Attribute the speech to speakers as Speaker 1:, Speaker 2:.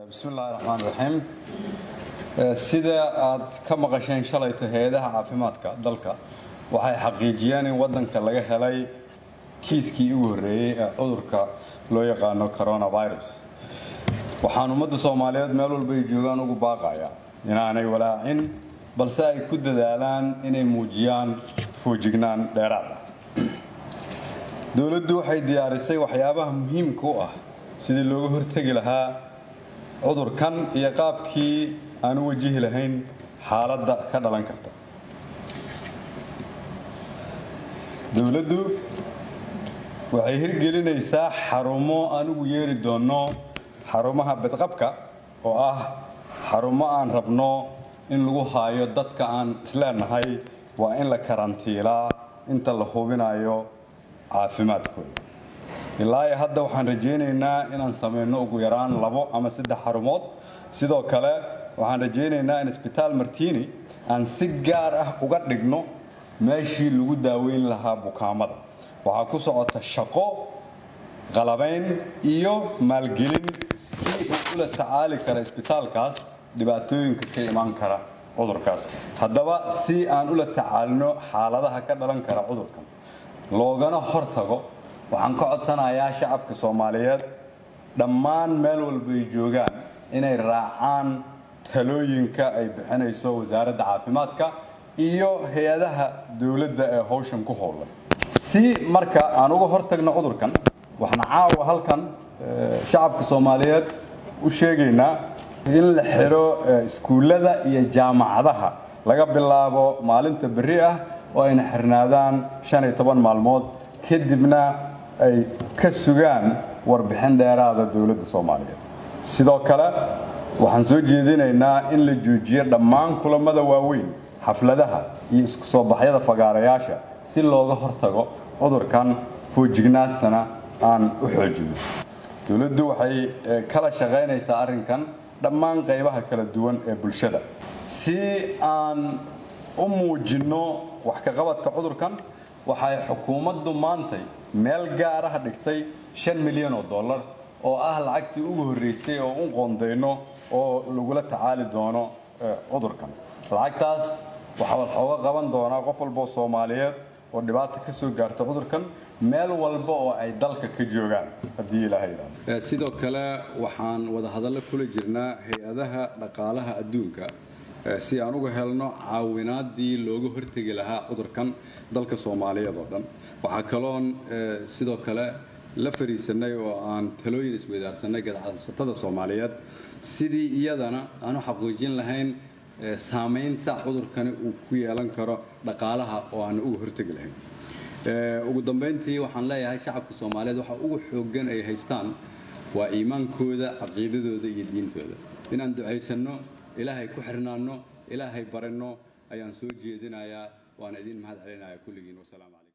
Speaker 1: bismillahi raxmaan raxiim sida aad ka maqasheen shalayta hay-adaha caafimaadka dalka waxay xaqiijiyeen in wadanka laga helay kiiskii ugu horreeyey ee cudurka loo yaqaano coronavirus waxaan ummadda soomaaliyeed meel walba ay joogaan ugu baaqaya inaanay walaacin balse ay ku dadaalaan inay muujiyaan foojignaan dheeraad ah dowladdu waxay diyaarisay waxyaabaha muhiimka u ah sidii looga hortegi lahaa cudurkan iyo qaabkii aan u wajihi lahayn xaaladda ka dhalan karta dowladdu waxay hirgelinaysaa xarumo aan ugu yeeri doonno xarumaha badqabka oo ah xarumo aan rabno in lagu haayo dadka aan isleenahay waa in la karantiilaa inta la hubinayo caafimaadkooda ilaa iyo hadda waxaan rajaynaynaa inaan samayno ugu yaraan labo ama saddex xarumood sidoo kale waxaan rajaynaynaa in isbitaal martini aan si gaar ah uga dhigno meeshii lagu daaweyn lahaa bukaamada waxaa ku socota shaqo qalabayn iyo maalgelin si uu ula tacaali kara isbitaalkaas dhibaatooyinka ka imaan kara cudurkaas haddaba si aan ula tacaalino xaaladaha ka dhalan kara cudurkan loogana hortago waxaan ka codsanayaa shacabka soomaaliyeed dhammaan meel walba ay joogaan inay raacaan talooyinka ay bixinayso wasaaradda caafimaadka iyo hay-adaha dowladda ee howshan ku howlan si marka aan uga hortagno cudurkan waxaan caawa halkan shacabka soomaaliyeed u sheegaynaa in la xiro iskuullada iyo jaamacadaha laga bilaabo maalinta berri ah oo ayna xirnaadaan shan iyo toban maalmood kadibna ay ka sugaan warbixin dheeraada dowladda soomaaliyeed sidoo kale waxaan soo jeedinaynaa in la joojiyo dhammaan kulamada waaweyn xafladaha iyo isku soo baxyada fagaarayaasha si looga hortago cudurkan foojignaantana aan u xoojino dowladdu waxay kala shaqaynaysaa arrinkan dhammaan qaybaha kala duwan ee bulshada si aan u muujinno wax ka qabadka cudurkan waxay xukuumaddu maantay meel gaar ah dhigtay shan milyan oo dollar oo ah lacagtii ugu horreysay oo u qoondayno oo lagula tacaali doono cudurkan lacagtaas waxaa waxooga qaban doonaa qof walboo soomaaliyeed oo dhibaata ka soo gaarta cudurkan meel walba oo ay dalka ka joogaan haddii ilaahay yidhaahdo sidoo kale waxaan wada hadallo kula jirnaa hay-adaha dhaqaalaha adduunka si aan uga helno caawinaadii looga hortegi lahaa cudurkan dalka soomaaliyeed oo dhan waxaa kaloon sidoo kale la fariisanay oo aan talooyin isweydaarsanay gadacsatada soomaaliyeed sidii iyadana aan u xaqiijin lahayn saamaynta cudurkani uu ku yeelan karo dhaqaalaha oo aan uga hortegi lahayn ugu dambayntii waxaan leeyahay shacabka soomaaliyeed waxa ugu xooggan ay haystaan waa iimaankooda caqiidadooda iyo diintooda inaan ducaysanno ilaahay ku xirnaanno ilaahay baranno ayaan soo jeedinayaa waana idin mahad celinaya kulligiin wasalaamu calaykum